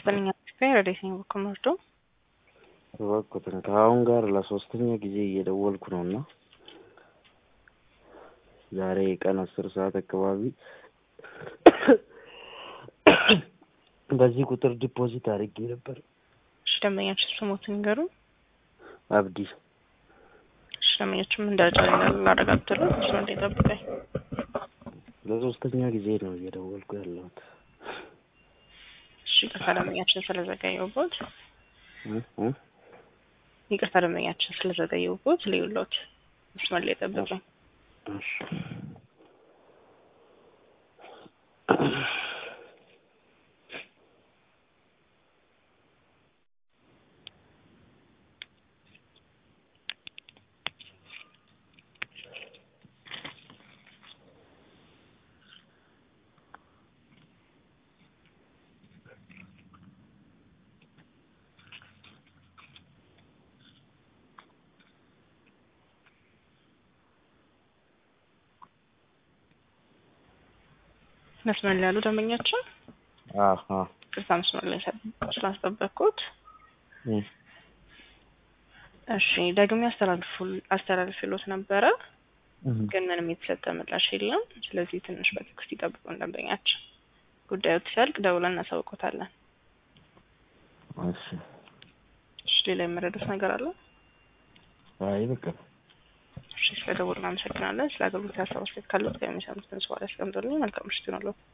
ይስጥልኝ አስፋ ረዴትኝ በኩል መርዶ እባክዎትን ከአሁን ጋር ለሶስተኛ ጊዜ እየደወልኩ ነው እና ዛሬ ቀን አስር ሰዓት አካባቢ በዚህ ቁጥር ዲፖዚት አድርጌ ነበር። እሺ ደንበኛችን ስሞትን ንገሩ። አብዲ እሺ ደንበኛችን ምን ደረጃ ላይ እንዳሉ ላረጋግጥልዎ እሱ እንደ ጠብቀኝ። ለሶስተኛ ጊዜ ነው እየደወልኩ ያለሁት። እሺ ይቅርታ ደንበኛችን ስለዘገየሁቦት፣ እ እ ይቅርታ ደንበኛችን ስለዘገየሁቦት ልዩሎት መስመር ላይ ጠብቀኝ። እሺ መስመር ላይ ያሉ ደንበኛችን አሀ ቅርታ መስመር ላይ ስላስጠበቅኩት እ እሺ ደግሜ አስተላልፉ አስተላልፍሎት ነበረ እ ግን ምንም የተሰጠ ምላሽ የለም። ስለዚህ ትንሽ በትዕግስት ይጠብቁን ደንበኛችን። ጉዳዩ ሲያልቅ ደውለን እናሳውቆታለን። እሺ እሺ ሌላ የመረዱት ነገር አለ? አይ በቃ እሺ ስለ ደውል እናመሰግናለን። ስለ አገልግሎት ሀሳብ አስተያየት ካለው የሚሰሙትን ሰው ያስቀምጡልኝ። መልካም ምሽት ይሁንልዎ።